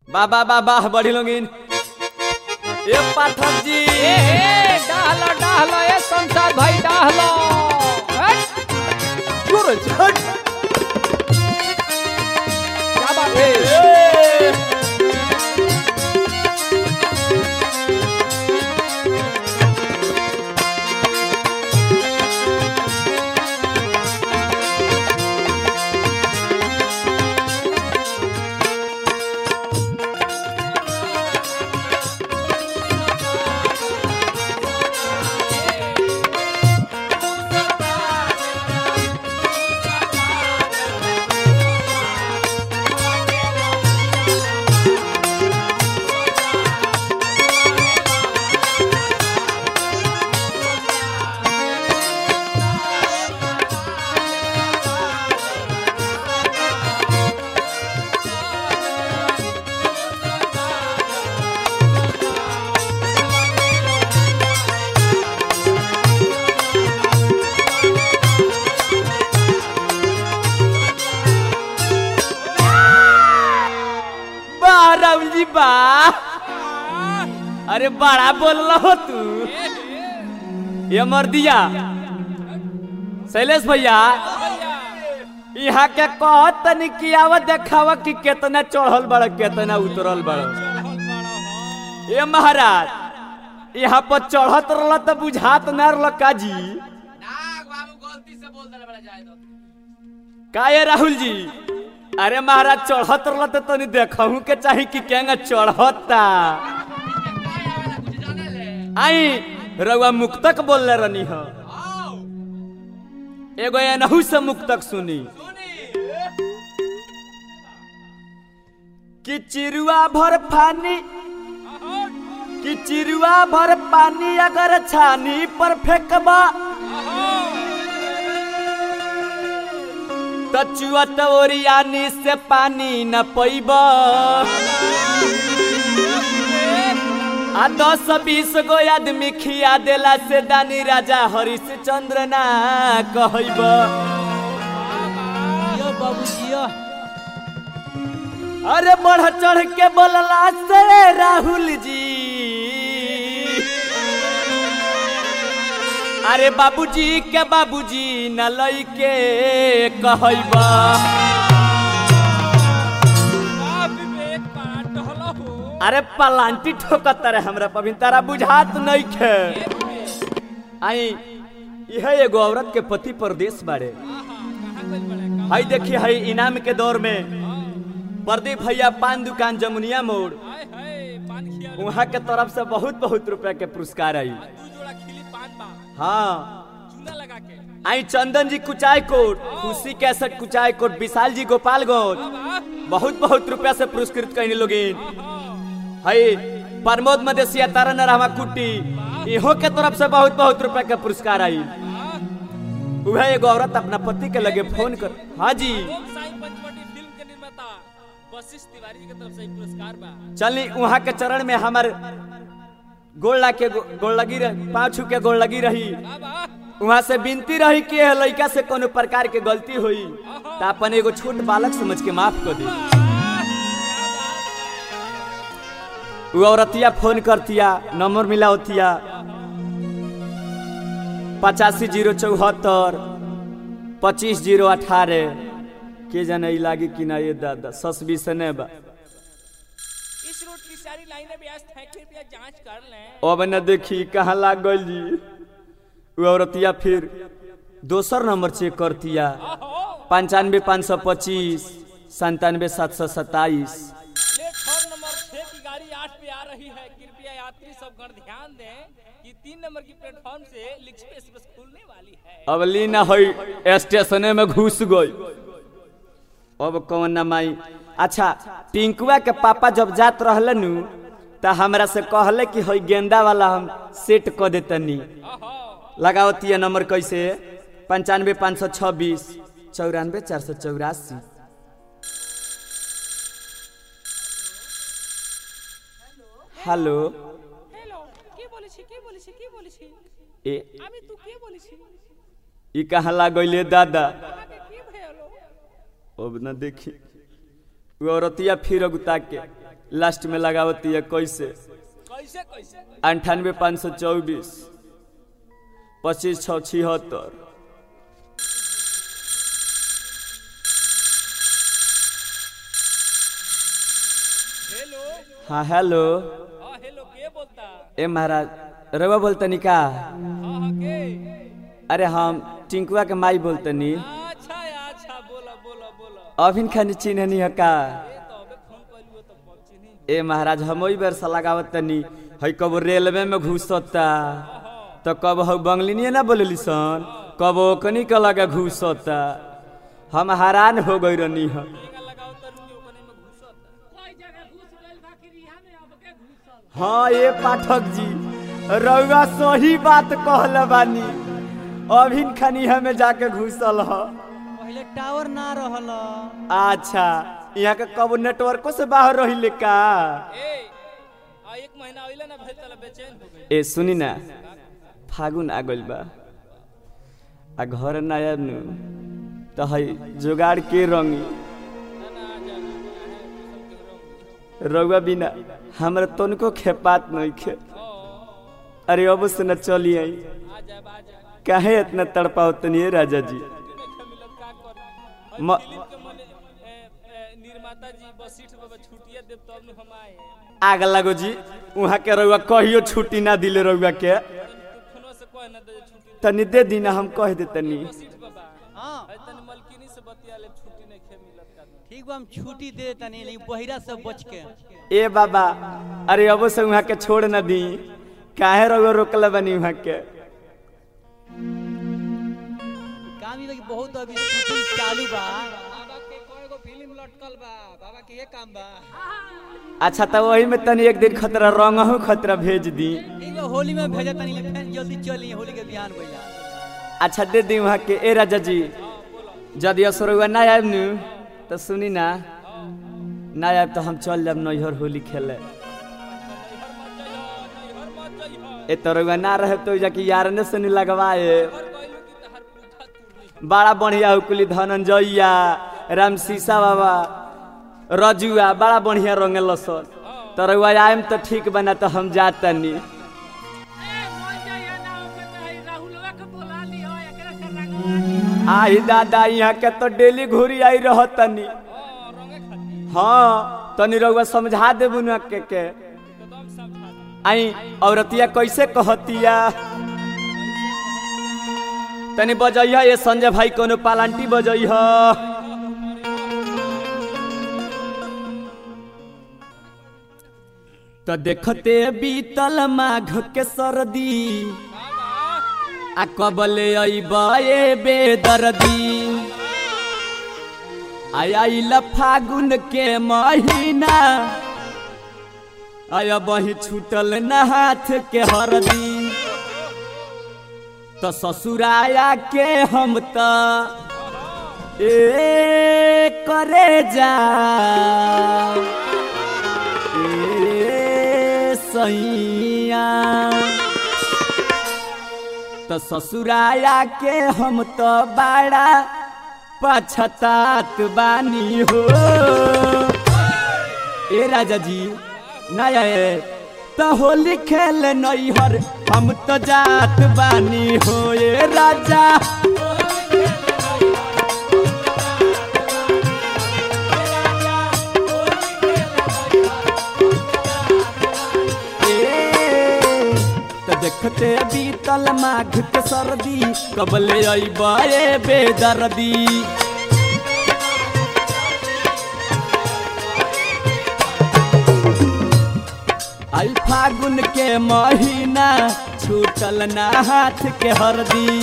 वाह वाह वाह वाह बढ़ी लोगिन ए पाठक जी ए ए डाहलो डाहलो ए संसार भाई डाहलो हट जोर से हट। क्या बात है ए, वाह राहुल जी वाह अरे बड़ा बोल रहो तू ये मर दिया शैलेश भैया यहाँ के कहत तनी कि आव देखावा कि केतना चढ़ल बड़ केतना उतरल बड़ ए महाराज यहाँ पर चढ़त रहल त बुझात न रहल का जी का ये राहुल जी अरे महाराज चढ़त रहल त तनी देखहू के चाही कि केंगा चढ़ता आई रउआ मुक्तक बोलले रहनी ह एगो एनहू से मुक्तक सुनी कि चिरुआ भर पानी कि चिरुआ भर पानी अगर छानी पर फेंकबा त चुअत ओरियानी से पानी न पैबा आ दस बीस गो आदमी खिया देला से दानी राजा हरिश्चंद्र ना कहब जियो बाबू जियो अरे बढ़ चढ़ के बोलला से राहुल जी अरे बाबूजी के बाबूजी न लइके कहबा विवेक पाट डहलो हो अरे पलांटी ठोकत रहे हमरा पबिन तारा बुझात नहीं खे आई यह एगो औरत के पति परदेश बाड़े हई देखी हई इनाम के दौर में प्रदीप भैया पान दुकान जमुनिया मोड़ हाय हाय पान खिया वहाँ के तरफ से बहुत बहुत रुपया के पुरस्कार आई दू जोड़ा खिली पान बा हाँ चूना लगा के आई चंदन जी कुचाय कोट खुशी कैसेट कुचाय कोट विशाल जी गोपालगंज वाह बहुत बहुत रुपया से पुरस्कृत कहने लोगिन हई प्रमोद मदेशिया तारन रहमा कुट्टी इहो के तरफ से बहुत बहुत रुपया के पुरस्कार आई वह एगो औरत अपना पति के लगे फोन कर हाँ जी ओम साई पंचवटी फिल्म के निर्माता वशिष्ठ तिवारी जी की तरफ से एक पुरस्कार बा चली वहाँ के चरण में हमार गोड़ ला के गो- गोड़ लगी रही पाँव छू के गोड़ लगी रही वाह वाह वहाँ से विनती रही कि यह लड़का से कोनो प्रकार के गलती हुई तो अपन एगो छोट बालक समझ के माफ कर दी वो औरतिया फोन करतिया नंबर मिला होतिया पचासी जीरो चौहत्तर पच्चीस जीरो अठारह के जाने ई लागी कि ना ये दादा सस भी से नहीं बा इस रूट की सारी लाइनें व्यस्त हैं कृपया जांच कर लें अब न देखी कहाँ लाग गई जी वो औरतिया फिर दोसर नंबर चेक करतिया पंचानवे पाँच सौ पच्चीस संतानवे सात सौ सत्ताईस प्लेटफॉर्म नंबर छह की गाड़ी आठ पे आ रही है कृपया यात्री सब गण ध्यान दें कि तीन नंबर की प्लेटफॉर्म से लिक्सपे एक्सप्रेस खुलने वाली है अब लीना हई स्टेशने में घुस गई अब कौन ना माई अच्छा टिंकुआ के पापा जब जात रहले नु त हमरा से कहले कि हई गेंदा वाला हम सेट क देतनी लगावतिया नंबर कैसे पंचानवे पाँच सौ छब्बीस चौरानवे चार सौ चौरासी হ্যালো हेलो के বলেছি के বলেছি के বলেছি এ আমি তু কে বলেছি ই कहाँ लागले दादा আগে কি ভেলো अब न देखी वो औरतिया फिर अगुता के लास्ट में लगावती है कैसे कैसे कैसे अंठानवे पाँच सौ चौबीस पच्चीस छः छिहत्तर हेलो हाँ हेलो हाँ हेलो के बोलता ए महाराज रवा बोलतनी का हाँ हाँ के अरे हम टिंकुआ के माई बोलतनी अच्छा अच्छा बोला बोला बोला अभिन खानी चिन्हनी है का ए तो अबे फोन कइलू हो तो पहुंची नहीं ए महाराज हम वही बेर से लगावत तनी है कब रेलवे में घुसता तो कब हम बंगलिनिए ना बोलली सन कब ओकनी के लगे घुसता हम हैरान हो गई रहनी है टीका लगाओ तो रुकी ओकने में घुसता हाँ ये पाठक जी रउआ सही बात कहले बानी अभिन खानी हमें जाके घुसल ह पहले टावर ना रहल अच्छा यहाँ के कब नेटवर्को से बाहर रहिले का ए आ एक महीना आइला ना भेल तला बेचैन हो गई ए सुनी ना फागुन आ गइल बा आ घर ना आयब नु तो है जुगाड़ के रंगी ना ना आ जा ना है सब के रंग रउआ बिना हमरा तनको खेपात नहीं खे अरे अब से न चली आई आ जा आ जा काहे इतना तड़पाओ तनिए राजा जी नहीं मिलल का कर म- फिल्म के मने ए, ए, निर्माता जी बसीठ बाबा छुट्टिया देव तब नु हम आए आग लागो जी वहाँ के रउआ कहियो छुट्टी ना दिले रउआ के तनी तू फोनो से कह ना दे छुट्टी तनी दे दीना हम कह दे तनी बसीठ बाबा हाँ है तनी मलकिनी से बतिया ले छुट्टी नहीं खे मिलत का ठीक बा हम छुट्टी दे तनी लेकिन बहिरा से बच के ए बाबा अरे अब से वहाँ के छोड़ न दी काहे रउआ रोकले बनी वहाँ के काम ई बा कि बहुत अभी शूटिंग चालू बा बाबा के कएगो फिल्म लटकल बा बाबा के ये काम बा अच्छा तो वही में तनी एक दिन खतरा रंगहू खतरा भेज दी ठीक बा होली में भेजा तनी ले फिर जल्दी चली होली के बिहान भइला अच्छा दे दी वहाँ के ए राजा जी यदि असरुआ ना आयब नु तो सुनी ना ना आयब तो हम चल जाब नैहर होली खेले नैहर मत जइहो ए तरुआ ना रहे तो जाके यार ने सुनी लगवाए हर कहलू कि तहर पूठा तुरनी बड़ा बढ़िया हुकुली धनंजयया राम सीसा बाबा रजुआ बड़ा बढ़िया रंगेल सन तरुआ आयम तो ठीक बना तो हम जातनी आई दादा यहाँ के तो डेली घूरी आई रहतनी हां रंगे खाती हाँ तनी रउआ समझा देबू ना के के एकदम समझा दे आई औरतिया कैसे कहतिया तनी बजैया ये संजय भाई कोनो पालांटी बजैया तो देखते बीतल माघ के सर्दी आ कबले अइबे बेदर्दी आयल फागुन के महीना आया बही छूटल न हाथ के हरदी तो ससुराया के हम त ए करे जा ए सैया तो ससुराया के हम तो बड़ा पछतात बानी हो ए राजा जी नया तो होली खेल नैहर हम तो जात बानी हो ए राजा ए, तो देखते बीतल माघ के सर्दी कबले अइबे बेदर्दी आई फागुन के महीना छूटल ना हाथ के हरदी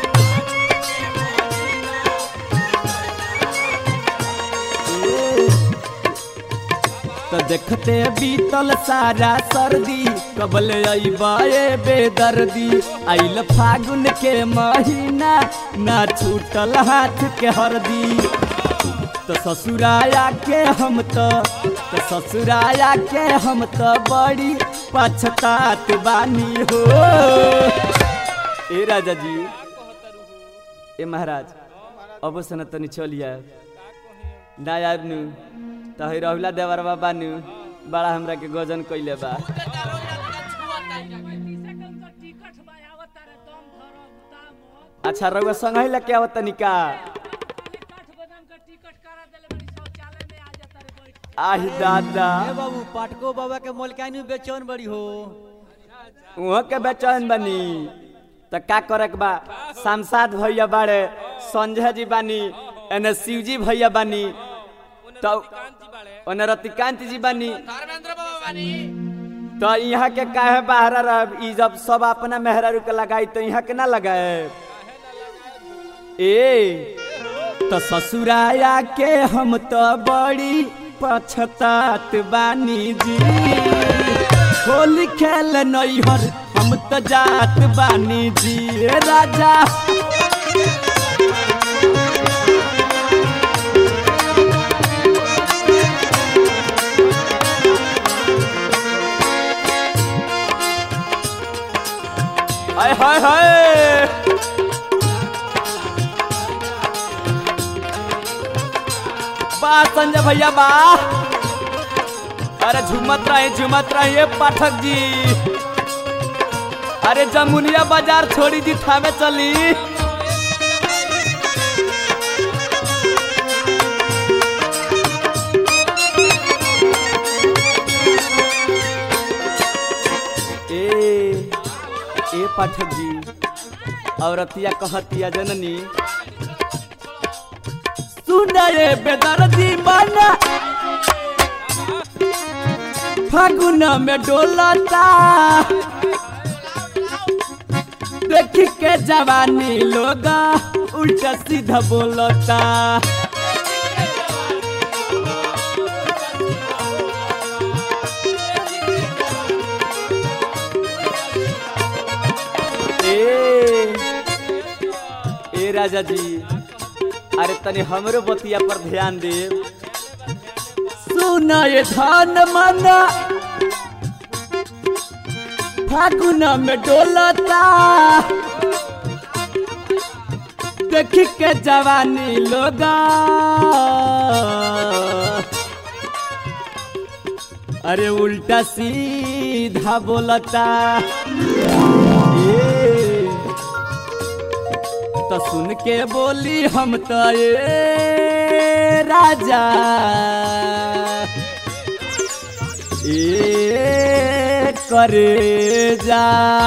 तो देखते बीतल सारा सर्दी कबल अइबे बेदर्दी आइल फागुन के महीना ना छूटल हाथ के हरदी तो ससुराया के हम तो तो ससुराया के हम तो बड़ी पछतात बानी हो ए राजा जी ए महाराज अब से न तनी चलिया ना आब नु तो है रहुला देवर बाबा नु बड़ा हमरा के गजन कइले बा अच्छा रउआ संग ही लेके आवत तनिका आही दादा ए बाबू पाटको बाबा के मोलकानी बेचौन बड़ी हो वहाँ के बेचैन बनी त का करे के बा सांसद भैया बाड़े संजय जी बानी एने शिव जी भैया बानी तो ओने रतिकांत जी बानी तो यहाँ के काहे बाहर रह ई जब सब अपना मेहरारू के लगाई तो यहाँ के ना लगाए ए तो ससुराया के हम तो बड़ी पछतात बानी जी होली खेल नैहर हम तो जात बानी जी ए राजा हाय हाय हाय बा संजय भैया बा अरे झुमत रहे झुमत रहे पाठक जी अरे जमुनिया बाजार छोड़ी जी थामे चली ए ए पाठक जी औरतिया कहतिया जननी सुनाए बेदर्दी बना फागुन में डोलता देखी के जवानी लोग उल्टा सीधा बोलता ए ए राजा जी अरे तनी हमरो बतिया पर ध्यान दे सुना ये धान मना फागुन में डोलता देखी के जवानी लोगा अरे उल्टा सीधा बोलता ए तो सुन के बोली हम तो ए राजा ए करे जा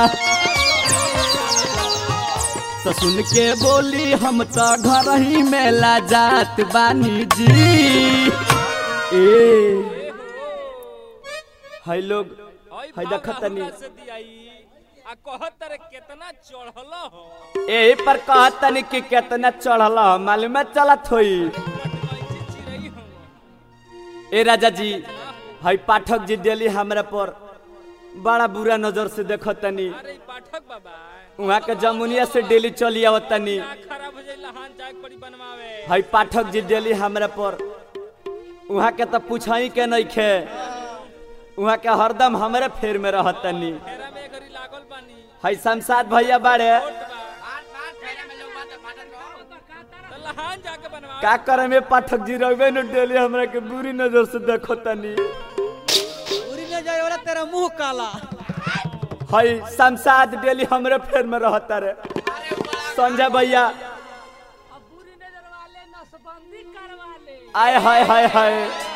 तो सुन के बोली हम तो घर ही मेला जात बानी जी ए हाय लोग हाय देखत तनी से दियाई आ कहत रे केतना चढ़ल हो यही पर कहत तनी कि कितना चढ़ल ह, मालूम चलत होई कैसे चिरई हो ए राजा जी हाय पाठक जी डेली हमरा पर बड़ा बुरा नजर से देखत तनी अरे ई पाठक बाबा वहाँ के जमुनिया से डेली चली आवत तनी का खराब हो जाई लहान चाय पड़ी बनवावे हाय पाठक जी डेली हमरा पर वहाँ के तो पूछाई के नहीं खे वहाँ के हरदम हमरे फेर में रहत तनी फेरा में घरी लागल बानी हाय शमशाद भैया बाड़े तो लहान जाके बनवावे का करे में पाठक जी रहे न डेली हमरा के बुरी नजर से देखो तनी पूरी न जाए वाला तेरा मुंह काला हाय शमशाद डेली हमरे फेर में रहता रे संजय भैया अब बुरी नजर वाले नसबंदी करवा ले आय हाय हाय हाय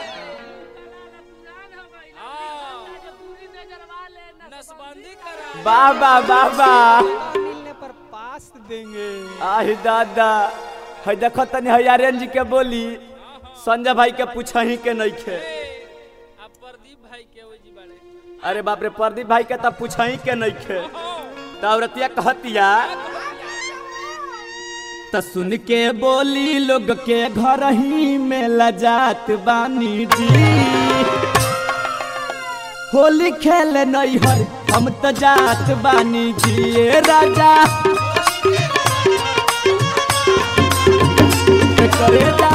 बुरी नजर वाले नसबंदी करा वाह वाह वाह वाह मिलने पर पास देंगे आही दादा है देखो तनी है आर्यन जी के बोली संजय भाई के पूछही के नहीं खे अब प्रदीप भाई के ओ जी बड़े अरे बाप रे प्रदीप भाई के तब पूछही के नहीं खे तो औरतिया कहतिया त सुन के बोली लोग के घर ही में लजात बानी जी होली खेल नहीं हर हम तो जात बानी जी ए राजा करे जा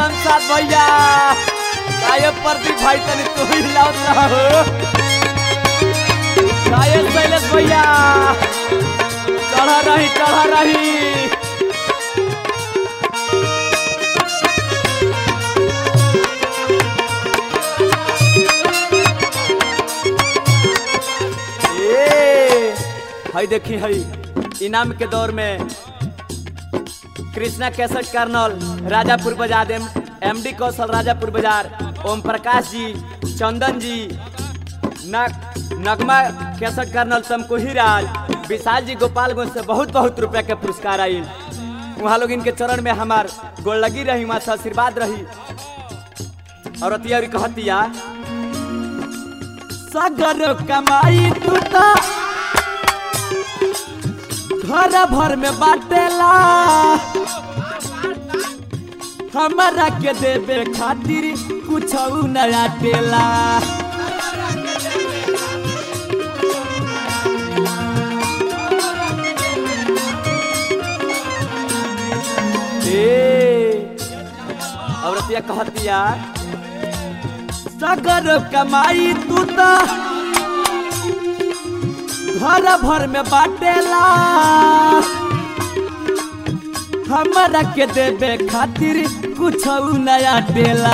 संसार भैया काय प्रदीप भाई तनी तू ही लाउत रहो काय शैलेश भैया चढ़ा रही चढ़ा रही ए हई देखी हई इनाम के दौर में कृष्णा कैसेट कर्नल राजापुर बाजार एम एमडी कौशल राजापुर बाजार ओम प्रकाश जी चंदन जी नग नगमा कैसेट कर्नल तमकुही राज विशाल जी गोपालगंज से बहुत बहुत रुपया के पुरस्कार आई वहाँ लोग इनके चरण में हमार गोड़ लगी रही वहाँ से आशीर्वाद रही और अतिया कहतिया सगर कमाई तू तो घर भर में बाटेला हमारा के देवे खातिर कुछ नया टेला ए औरतिया कहतिया सगर कमाई तू तो घर भर में बाटेला हमरा के देवे खातिर कुछ नया देला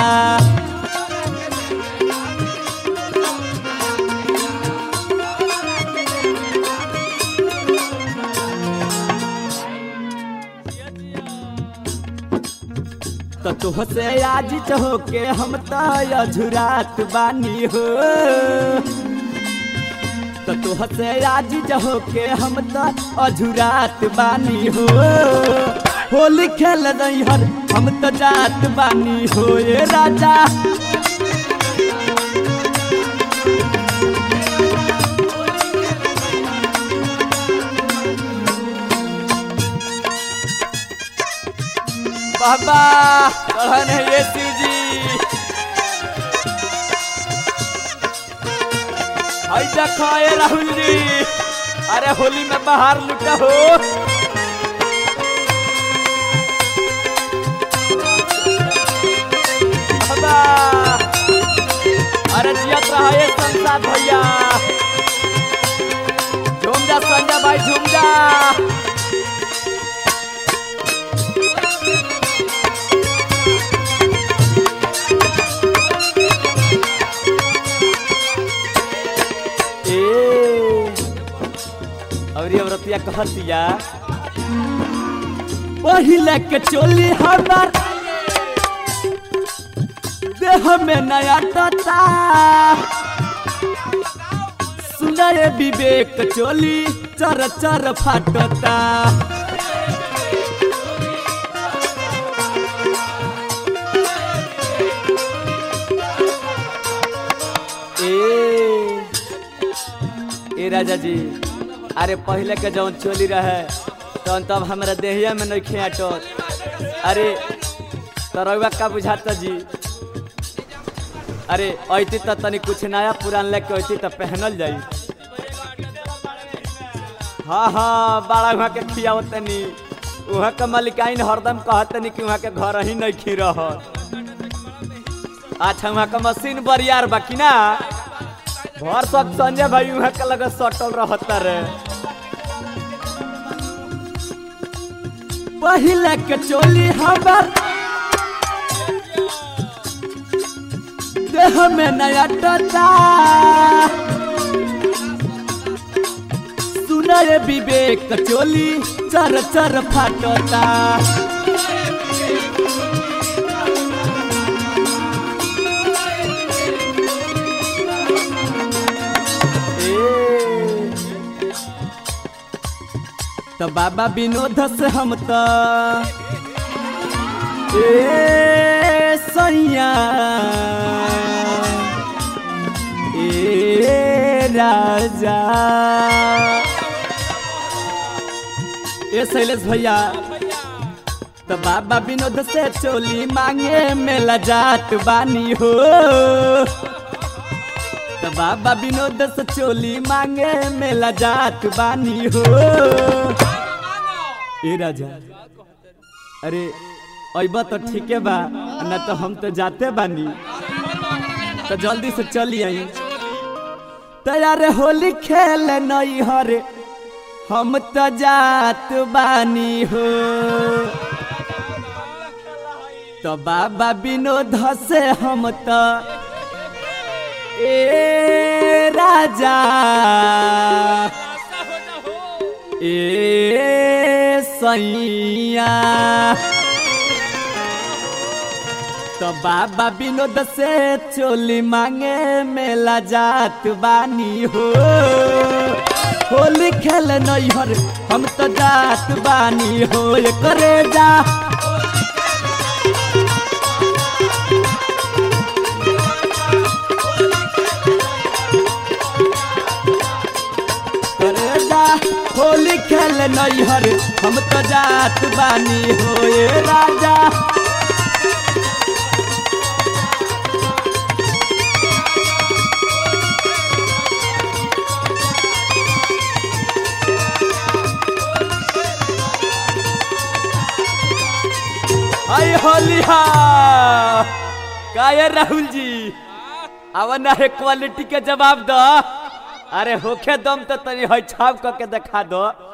तो तुह से आज हो के हम तो अझुरात बानी हो तो तुह से आज हो के हम तो अझुरात बानी हो होली खेल रही हर हम तो जात बानी हो ये राजा बाबा कहन है ये शिव जी हाय देखो ये राहुल जी अरे होली में बाहर लुटा हो बाबा अरे जियत रहा ये संसार भैया झूम जा संजय भाई झूम जा ए और ये औरतिया कहतिया पहिले के चोली हमार देह में नया टता सुनाए विवेक चोली चर चर फाटता ए ए राजा जी अरे पहले के जौन चोली रहे तौन तब हमरा देहिया में नहीं खेटत अरे तरौआ का बुझाता जी अरे ऐती तो तनी कुछ नया पुरान लेके ऐती तो पहनल जाई हाँ हाँ बड़ा वहाँ के खियाओ तनी वहाँ के मलिकाइन हरदम कहतनी कि वहाँ के घर ही नहीं खी रह अच्छा वहाँ का मशीन बरियार बा कि ना भर सब संजय भाई वहाँ के लगे सटल रहता रे पहले के चोली हमार देह में नया टता सुनाए विवेक चोली चर चर फाटता ए, तो बाबा विनोद से हम तो ए सैया ए राजा ए शैलेश भैया तो बाबा विनोद से चोली मांगे में लजात बानी हो तो बाबा विनोद से चोली मांगे में लजात बानी हो ए राजा अरे अइबा तो ठीके बा न तो हम तो जाते बानी तो जल्दी से चली आई तैयार होली खेल नई हरे हम तो जात बानी हो तो बाबा विनोद से हम तो ए राजा रास्ता हो जा हो ए सैया तो बाबा विनोद से चोली मांगे मेला जात बानी हो होली खेल नैहर हम तो जात बानी हो करे जा करे जा होली खेल नैहर हम तो जात बानी हो ए राजा आई होलिया का ये राहुल जी अवन है क्वालिटी के जवाब दो अरे होखे दम तो तनी है छाप क के दिखा दो